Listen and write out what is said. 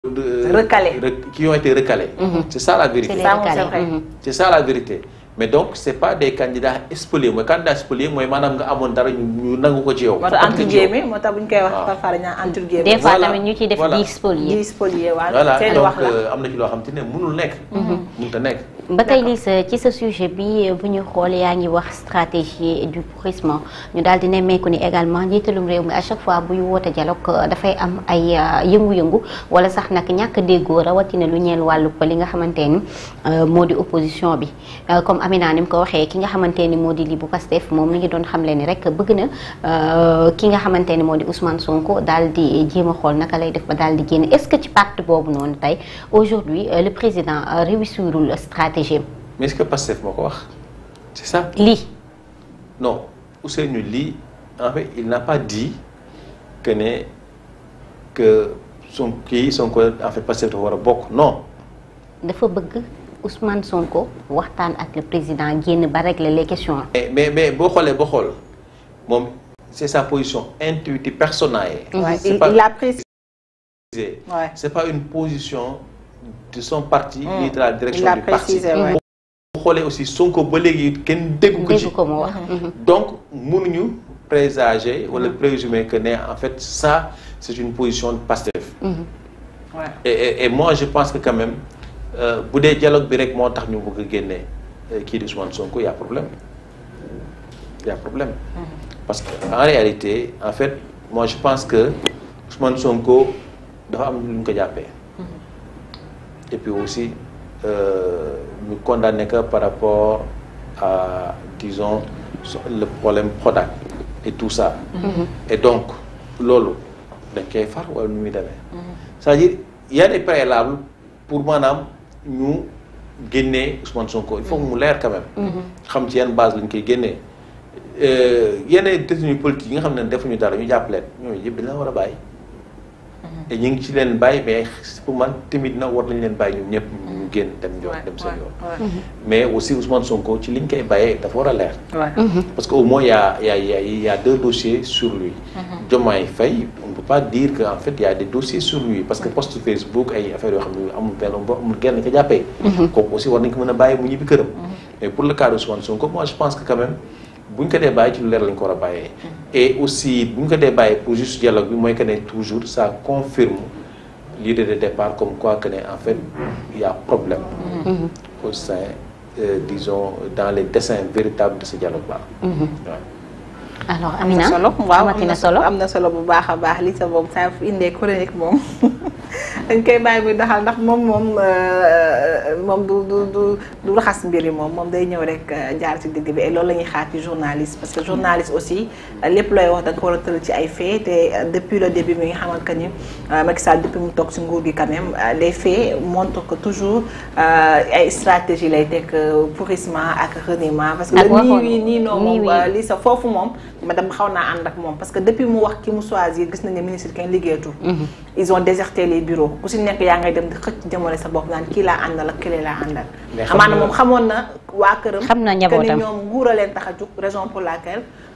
de- Recalés. rec- qui ont été recalés. C'est ça la vérité. C'est les Ça, moom, c'est recalés. vrai. Mhm. C'est ça la vérité mais donc c'est pas des candidats spoliés mooy candidat spolié mooy maanaam nga amoon dara ñu ñu nangu ko ci yow. moo tax fàttali entre ko ci yow. guillemets moo tax bu ñu koy wax waaw. parfois dañu naan entre guillemets. des fois Voilà. tamit ñu ciy def Voilà. di spolier di spolier waaw voilà seen donc wax la. euh, am na ci loo xam te ne mënul nekk. mënut a nekk. ba tey lii sa ci sa sujet bi bu ñu xool yaa ngi wax stratégie du pourrissement ñu daal di nemmeeku ni également njiitalum réew mi à chaque fois buy woote dialogue euh, dafay am ay euh, yëngu-yëngu wala sax nag ñàkk a déggoo rawatina lu ñeel wàllu ko li nga xamante ni euh, moo di opposition bi Euh, comme Amina ni mu ko waxee ki nga xamante ni moo di li bu Pastef moom mi ngi doon xamle ni rek bëgg na euh, ki nga xamante ni moo di Ousmane Sonko daal di jéem a xool naka lay def ba daal di génn est-ce que ci parti boobu noonu tey aujourd'hui euh, le président euh, réussirul stratégie am mais est-ce que Pastef moo ko wax c'est ça lii non Ousseynou Ly en fait il n'a pas dit que ne que son kii Sonko en fait Pastef dafa war a bokk non. dafa bëgg Ousmane Sonko waxtaan ak le président génn ba régler les questions mais mais mais boo xoolee boo xool moom c'est sa position intuitive personnelle. Ouais, c'est il, pas il a précisé. ouais. c'est pas une position de son parti Mm. ni de la direction Il l'a du parti. précisé, ouais. boo xoolee aussi Sonko ba léegi kenn déggu ko ci. dégg ko mu wax donc mënuñu présager wala présumer que ne en fait ça c'est une position de Pastef. Ouais. et, et, et moi je pense que quand même euh, bu dee dialogue bi rek moo tax ñu bëgg a génne euh, kii di Ousmane Sonko y a problème y a problème parce que en réalité en fait moi je pense que Ousmane Sonko dafa am lu ñu ko jàppee et puis aussi euh, ñu condamné que par rapport à disons so- le problème Prodac et tout ça et donc loolu dañ koy far wala nu muy demee c'est-à-dire il y a des préalables pour maanaam ñu génnee Ousmane Sonko il faut que mu leer quand même xam ci yan base lañ koy génnee yenn détenus politiques yi nga xam ne defuñu dara ñu jàpp leen ñooñu yëpp dañ leen war a bàyyi te ñu ngi ci leen bàyyi mais pour man tamit na war nañ leen bàyyi ñoom ñëpp ñu génn dem yoon dem seen yoon mais aussi Ousmane Sonko ci liñ koy bàyyee dafa war a leer parce que au moins y a y a y a y a deux dossiers sur lui Diomaye Faye on ne peut pas dire que en fait y a des dossiers sur lui parce que post Facebook ay affaires yoo xam ne amul benn amul genn ko jàppee kooku aussi war nañ ko mën a bàyyi mu ñibbi këram mais pour le cas de Ousmane Sonko moi je pense que quand même bu ñu ko dee bàyyi ci lu leer lañ ko war a bàyyee et aussi bu ñu ko dee bàyyi pour juste dialogue bi mooy que ne toujours ça confirme l'idée de départ comme quoi que ne en fait il y a problème au sein euh, disons dans les dessins véritables de ce dialogue là waaw alors am na Amina solo waaw am amati na na solo am na solo bu baax a baax li sa moom saa fu indee chronique moom dañ koy bàyyi muy doxal ndax moom moom moom du du du du raxas mbir yi moom moom day ñëw rek jaar ci digg bi et loolu la ñuy xaar ci journaliste parce que journaliste aussi lépp looy wax da nga ko war a tëral ci ay faits te depuis le début mi nga xamante que ni Macky Sall depuis mu toog ci nguur gi quand même les faits montrent que toujours ay stratégie lay teg pourrissement ak reniement parce que Ak le waxoon- nii wii nii non nii moom wii. li sa foofu moom madame xaw naa ànd ak moom parce que depuis mu wax ki mu choisir gis nañ ne ministre kenn liggéeyatul ils ont déserté les bureaux ku si nekk yaa ngay dem di xëcc jëmale sa bopp naan kii laa àndal ak kële laa àndal Mais xam amaana nga- moom xamoon na waa këram Xam na que njabootam. ni ñoom nguur a leen tax a jug raison pour laquelle